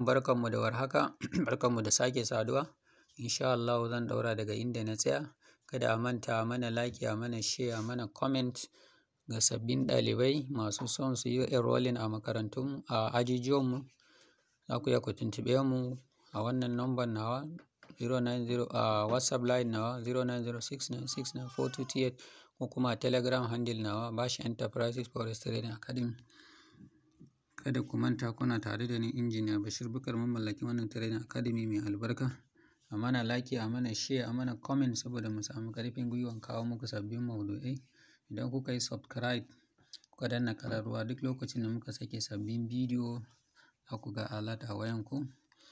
Barkanmu da warhaka, barkanmu da sake saduwa. Insha Allahu zan ɗaura daga inda na tsaya. Kada a manta a mana like, a mana share, a mana comment ga sabbin ɗalibai masu son su yi enrolling a makarantun a ajujuwanmu. Za ku iya ku tuntuɓe mu a wannan number nawa 090 a WhatsApp line nawa 0906969428 ko kuma a Telegram handle nawa Bash Enterprises Forest Trading Academy. Kada ku manta kuna tare da ni Injiniya Bashir Bukar mamallaki wannan Trading Academy mai albarka. A mana like, a mana share, a mana comment saboda mu samu ƙarfin gwiwan kawo muku sabbin maudu'ai. Idan kuka yi subscribe, kuka danna ƙararrawa duk lokacin da muka sake sabbin bidiyo, za ku ga alert a wayanku.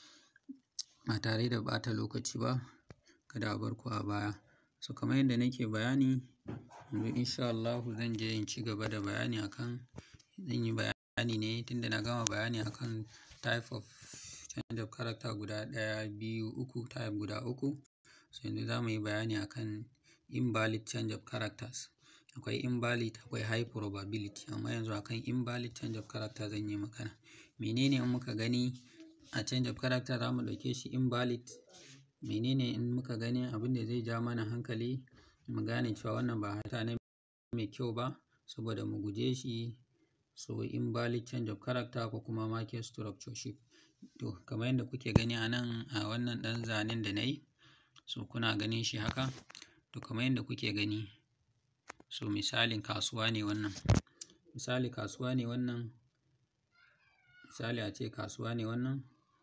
Ba tare da ɓata lokaci ba, kada a bar ku a baya. So kamar yadda nake bayani, yanzu insha Allahu zan je in ci gaba da bayani akan zan yi bayani ne tunda na gama bayani akan type of change of character guda ɗaya, biyu, uku, type guda uku. So yanzu za mu yi bayani akan invalid change of characters. Akwai invalid, akwai high probability amma yanzu akan invalid change of character zan yi magana. Menene in muka gani a change of character za mu ɗauke shi invalid? Menene in muka gani abin da zai ja mana hankali mu gane cewa wannan ba halitta ne mai kyau ba saboda mu guje shi? So invalid change of character ko kuma market structure shift. To kamar yadda kuke gani a nan a wannan ɗan zanen da na yi, so kuna ganin shi haka. To kamar yadda kuke gani, so misalin kasuwa ne wannan. Misali kasuwa ne wannan. Misali ace kasuwa ne wannan.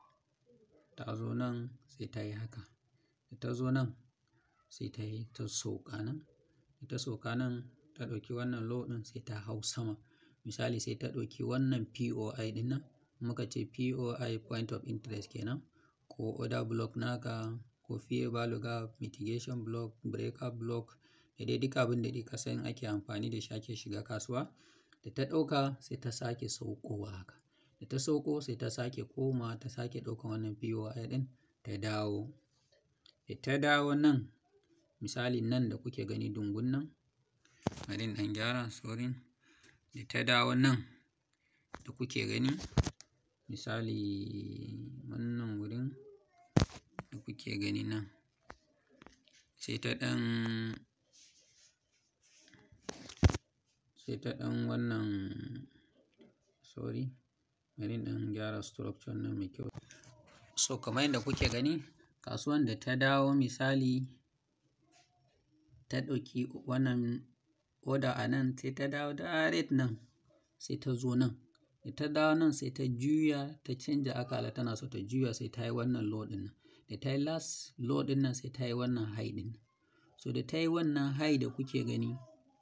Ta zo nan sai ta yi haka. Da ta zo nan sai ta yi ta sauka nan. Da ta sauka nan ta ɗauki wannan low ɗin sai ta hau sama. Misali sai ta ɗauki wannan POI ɗin nan. Muka ce POI point of interest kenan ko order block naka ko fair value gap, mitigation block, breaker block da dai duka abin da dai ka san ake amfani da shi ake shiga kasuwa. Da ta ɗauka sai ta sake saukowa haka. Da ta sauko sai ta sake komawa ta sake ɗaukan wannan POI ɗin ta dawo. Da ta dawo nan, misali nan da kuke gani dungun nan, bari in ɗan gyara sorry. Da ta dawo nan da kuke gani, misali wannan wurin da kuke gani nan. Sai ta ɗan, sai ta ɗan wannan sorry. Bari in ɗan gyara structure nan mai kyau. So kamar yadda kuke gani, kasuwan da ta dawo misali ta ɗauki wannan order a nan sai ta dawo direct nan sai ta zo nan. Da ta dawo nan sai ta juya ta canja akala tana so ta juya sai ta yi wannan low ɗin nan. Da ta yi last low ɗin nan sai ta yi wannan high ɗin nan. So da ta yi wannan high da kuke gani,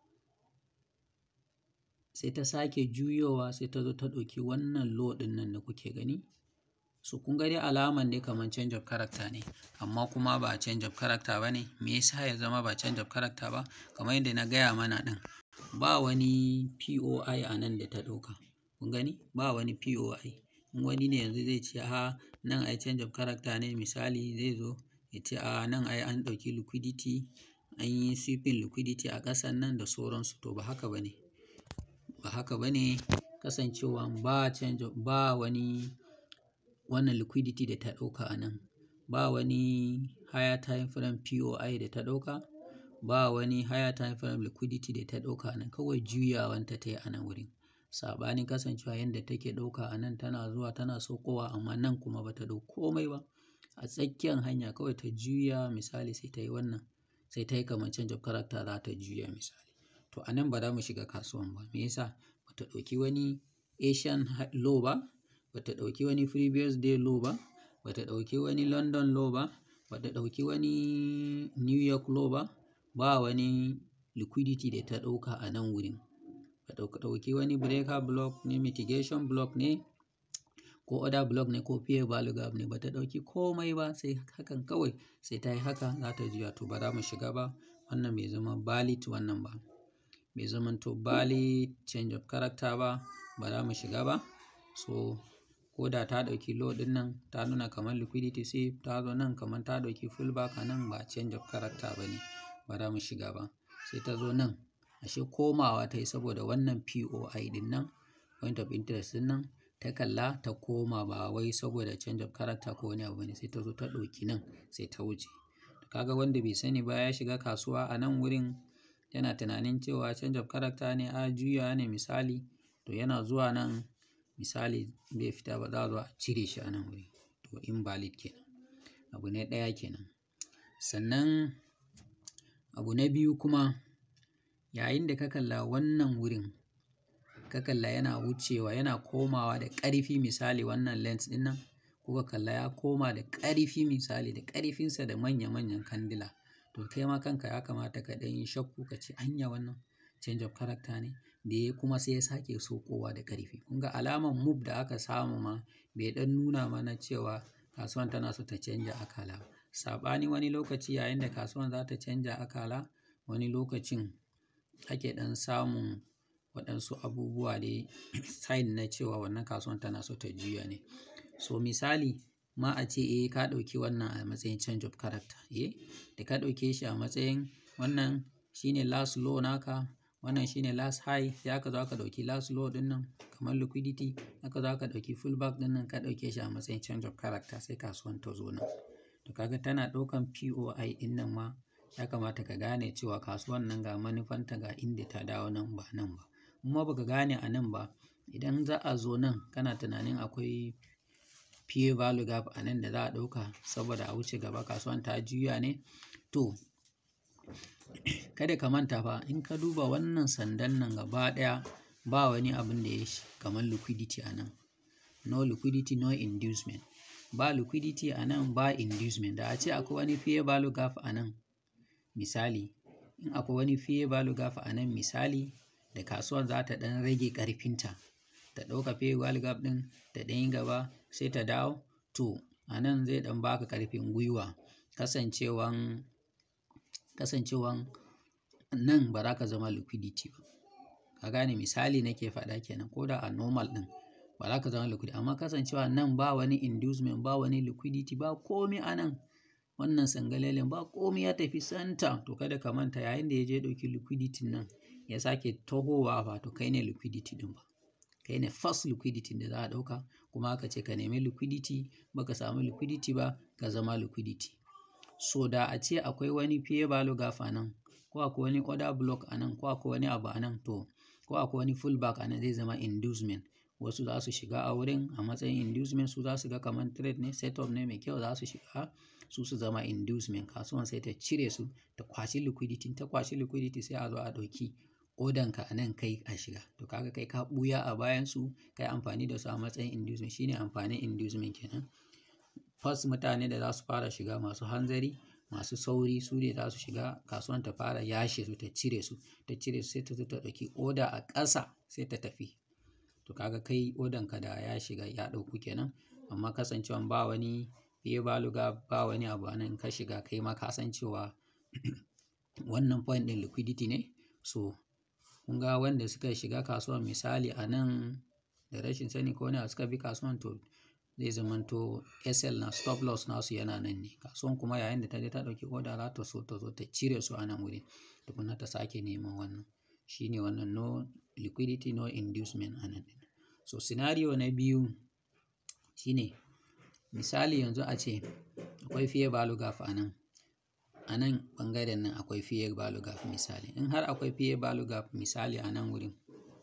sai ta sake juyowa sai ta zo ta ɗauki wannan low ɗin nan da kuke gani. So kun ga dai alaman dai kamar change of character ne amma kuma ba change of character ba ne. Me yasa ya zama ba change of character ba? Kamar yadda na gaya mana ɗin, ba wani POI a nan da ta ɗauka. Kun gani? Ba wani POI. In wani ne yanzu zai ce a nan ai change of character ne misali zai zo ya ce a nan ai an ɗauki liquidity, an yi sweeping liquidity a ƙasan nan da sauransu. To ba haka ba ne. Ba haka ba ne kasancewan ba change of ba wani wannan liquidity da ta ɗauka a nan. Ba wani higher time frame POI da ta ɗauka. Ba wani higher time frame liquidity da ta ɗauka a nan. Kawai juyawan ta tayi a nan wurin. Saɓanin kasancewa yanda take ɗauka a nan tana zuwa tana saukowa amma nan kuma ba ta ɗau komai ba. A tsakiyan hanya kawai ta juya misali sai ta yi wannan. Sai ta yi kamar change of character za ta juya misali. To a nan ba za mu shiga kasuwan ba. Me yasa? Ba ta ɗauki wani Asian low ba. Ba ta ɗauki wani previous day low ba. Ba ta ɗauki wani London low ba. Ba ta ɗauki wani New York low ba. Ba wani liquidity da ta ɗauka a nan wurin. Ba ta ɗauki wani breaker block ne, mitigation block ne ko order block ne ko fair value gap ne. Ba ta ɗauki komai ba sai hakan kawai sai ta yi haka za ta juya. To ba za mu shiga ba. Wannan bai zama valid wannan ba. Bai zamanto valid change of character ba. Ba za mu shiga ba. So ko da ta ɗauki low ɗin nan ta nuna kamar liquidity sweep ta zo nan kamar ta ɗauki full back a nan ba change of character ba ne. Ba za mu shiga ba. Sai ta zo nan. Ashe komawa ta yi saboda wannan POI ɗin nan point of interest ɗin nan ta kalla ta koma ba wai saboda change of character ko wani abu ne sai ta zo ta ɗauki nan sai ta wuce kaga wanda bai sani ba ya shiga kasuwa a nan wurin yana tunanin cewa change of character ne a juya ne misali to yana zuwa nan misali bai fita ba za a zo a cire shi a nan wuri to invalid kenan abu ne ɗaya kenan sannan abu na biyu kuma yayin da ka kalla wannan wurin ka kalla yana wucewa yana komawa da ƙarfi misali wannan lens ɗin nan kuka kalla ya koma da ƙarfi misali da ƙarfinsa da manya-manyan kandila to kai ma kanka ya kamata ka ɗan yi shakku ka ce anya wannan change of character ne da ya kuma sai ya sake sokowa da ƙarfi kun ga alaman move da aka samu ma bai ɗan nuna mana cewa kasuwan tana so ta canja akala saɓani wani lokaci yayin da kasuwan za ta canja akala wani lokacin ake ɗan samun waɗansu abubuwa dai sign na cewa wannan kasuwan tana so ta juya ne so misali ma a ce eh ka ɗauki wannan a matsayin change of character eh da ka ɗauke shi a matsayin wannan shine last low naka wannan shine last high sai aka zo aka ɗauki last low ɗin nan kamar liquidity aka zo aka ɗauki full back ɗin nan ka ɗauke shi a matsayin change of character sai kasuwan ta zo nan to kaga tana ɗaukan POI ɗin nan ma ya kamata ka gane cewa kasuwan nan ga manufanta ga inda ta dawo nan ba nan ba kuma baka gane a nan ba idan za a zo nan kana tunanin akwai PA value gap a nan da za a ɗauka saboda a wuce gaba kasuwan ta juya ne to kada ka manta fa in ka duba wannan sandan nan gaba ɗaya ba wani abin da ya shi kamar liquidity a nan no liquidity no inducement ba liquidity a nan ba inducement da a ce akwai wani fair value gap a nan misali in akwai wani fair value gap a nan misali da kasuwar za ta ɗan rage ƙarfinta ta ɗauka fair value gap ɗin ta ɗan yi gaba sai ta dawo to a nan zai ɗan baka ƙarfin gwiwa kasancewan kasancewan nan ba za ka zama liquidity ba ka gane misali nake faɗa kenan ko da a normal ɗin ba za ka zama liquidity amma kasancewa nan ba wani inducement ba wani liquidity ba komi a nan wannan sangalelen ba komi ya tafi santa to kada ka manta yayin da ya je ɗauki liquidity nan ya sake tahowa ba to kai ne liquidity ɗin ba kai ne first liquidity da za a ɗauka kuma aka ce ka nemi liquidity baka samu liquidity ba ka zama liquidity so da a ce akwai wani fair value gap a nan ko akwai wani order block a nan ko akwai wani abu a nan to ko akwai wani full back a nan zai zama inducement wasu za su shiga a wurin a matsayin inducement su za su ga kamar trade ne setup ne mai kyau za su shiga su su zama inducement kasuwan sai ta cire su ta kwashi liquidity ta kwashi liquidity sai a zo a ɗauki odanka a nan kai a shiga to kaga kai ka ɓuya a bayan su kai amfani da su a matsayin inducement shine amfanin inducement kenan first mutane da za su fara shiga masu hanzari masu sauri su ne za su shiga kasuwan ta fara yashe su ta cire su ta cire su sai ta zo ta ɗauki oda a ƙasa sai ta tafi to kaga kai odanka da ya shiga ya ɗauku kenan amma kasancewan ba wani fiye baluga ba wani abu nan ka shiga kai ma ka san cewa wannan point ɗin liquidity ne so kun ga wanda suka shiga kasuwan misali a nan da rashin sani ko ne suka bi kasuwan to zai zamanto SL na stop loss nasu yana nan ne kasuwan kuma yayin da ta je ta ɗauki order za ta so ta zo ta cire su a nan wuri tukuna ta sake neman wannan shine wannan no liquidity no inducement a nan ɗin so scenario na biyu shine misali yanzu a ce akwai fair value gap a nan a nan ɓangaren nan akwai fair value gap misali in har akwai fair value gap misali a nan wurin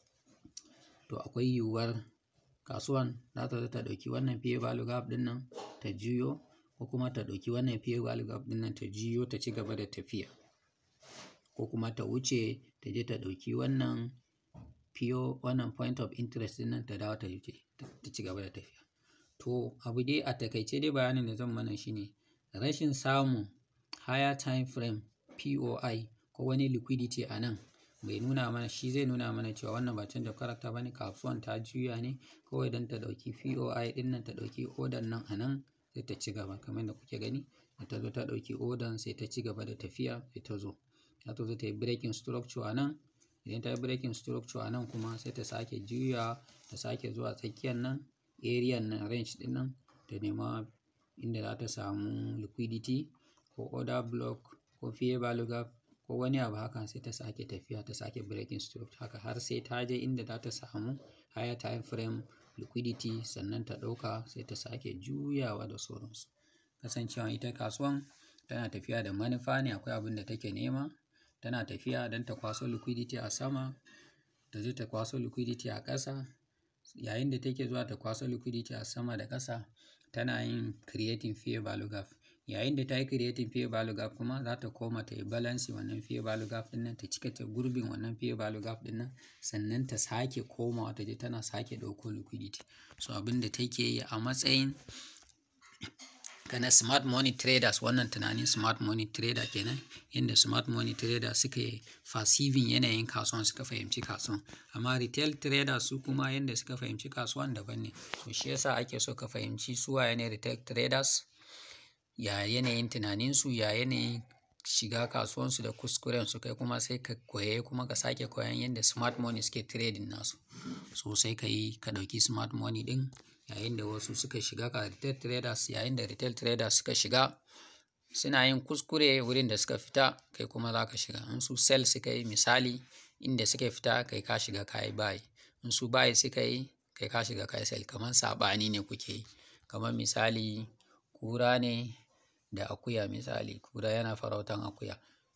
to akwai yiwuwar kasuwan za ta zo ta ɗauki wannan fair value gap ɗin nan ta juyo ko kuma ta ɗauki wannan fair value gap ɗin nan ta juyo ta ci gaba da tafiya ko kuma ta wuce ta je ta ɗauki wannan PO wannan point of interest ɗin nan ta dawo ta wuce ta ci gaba da tafiya to abu dai a takaice dai bayanin da zan mana shine rashin samun higher time frame POI ko wani liquidity a nan bai nuna mana shi zai nuna mana cewa wannan ba canza karakta ba ne kasuwan ta juya ne kawai don ta ɗauki POI ɗin nan ta ɗauki odan nan a nan sai ta ci gaba kamar da kuke gani da ta zo ta ɗauki odan sai ta ci gaba da tafiya sai ta zo za ta zo ta yi breaking structure a nan idan ta yi breaking structure a nan kuma sai ta sake juya ta sake zuwa tsakiyar nan area nan range ɗin nan ta nema inda za ta samu liquidity ko order block ko fair value gap ko wani abu haka sai ta sake tafiya ta sake breaking structure haka har sai ta je inda za ta samu higher time frame liquidity sannan ta ɗauka sai ta sake juyawa da sauransu kasancewa ita kasuwan tana tafiya da manufa ne akwai abin da take nema tana tafiya don ta kwaso liquidity a sama ta je ta kwaso liquidity a ƙasa yayin da take zuwa ta kwaso liquidity a sama da ƙasa tana yin creating fair value gap yayin da ta yi creating fair value gap kuma za ta koma ta yi balance wannan fair value gap ɗin nan ta cika ta gurbin wannan fair value gap ɗin nan sannan ta sake komawa ta je tana sake ɗauko liquidity so abin da take yi a matsayin kana smart money traders wannan tunanin smart money trader kenan yadda smart money traders suka yi perceiving yanayin kasuwan suka fahimci kasuwan amma retail traders su kuma yadda suka fahimci kasuwan daban ne to shi yasa ake so ka fahimci su waye ne retail traders ya yanayin tunaninsu ya yanayin shiga kasuwansu da kuskuren su kai kuma sai ka koye kuma ka sake koyan yadda smart money suke trading nasu so sai ka yi ka ɗauki smart money ɗin yayin da wasu suka shiga ka retail traders yayin da retail traders suka shiga suna yin kuskure wurin da suka fita kai kuma za ka shiga in su sell suka yi misali inda suka fita kai ka shiga ka yi buy in su buy suka yi kai ka shiga ka yi sell kamar saɓani ne kuke yi kamar misali kura ne da akuya misali kura yana farautan akuya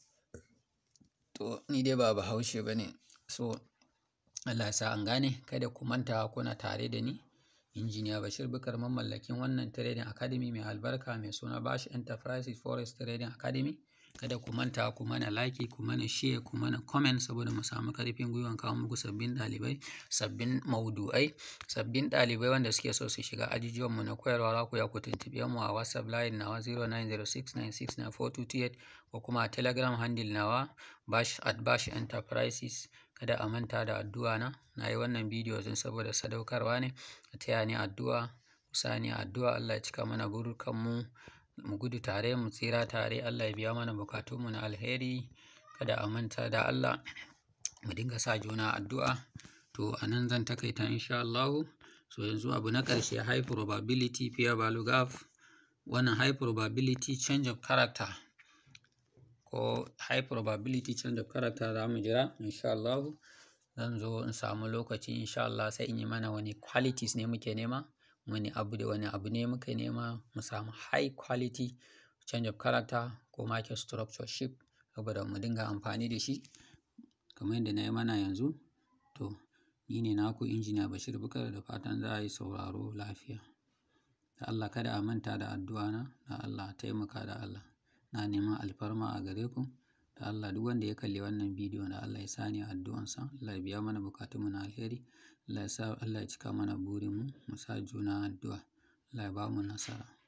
to ni dai ba bahaushe ba ne so Allah ya sa an gane kada ku manta kuna tare da ni injiniya bashir bukar mamallakin wannan trading academy mai albarka mai suna bashi enterprises forest trading academy kada ku manta ku mana like ku mana share ku mana comment saboda mu samu karfin gwiwan kawo muku sabbin ɗalibai sabbin maudu'ai sabbin ɗalibai wanda suke so su shiga ajujuwan mu na koyarwa za ku ya ku tuntuɓe mu a whatsapp line nawa 0906969428 ko kuma a telegram handle nawa bash at bash enterprises kada a manta da addu'a na na yi wannan bidiyo don saboda sadaukarwa ne a taya ni addu'a ku sa ni addu'a Allah ya cika mana burukanmu mu gudu tare mu tsira tare Allah ya biya mana bukatunmu na alheri kada a manta da Allah mu dinga sa juna addu'a to a nan zan takaita insha Allah so yanzu abu na ƙarshe high probability fair value gap wannan high probability change of character ko high probability change of character za mu jira insha Allah zan zo in samu lokaci insha Allah sai in yi mana wani qualities ne muke nema wani abu da wani abu ne muke nema mu samu high quality change of character ko market structure shift saboda mu dinga amfani da shi kamar yadda na yi mana yanzu to ni ne naku injiniya Bashir Bukar da fatan za a yi sauraro lafiya da Allah kada a manta da addu'a na da Allah taimaka da Allah na neman alfarma a gare ku da Allah duk wanda ya kalli wannan bidiyo da Allah ya sani addu'ansa Allah ya biya mana bukatunmu na alheri Allah ya sa Allah ya cika mana burinmu mu sa juna addu'a Allah ya ba mu nasara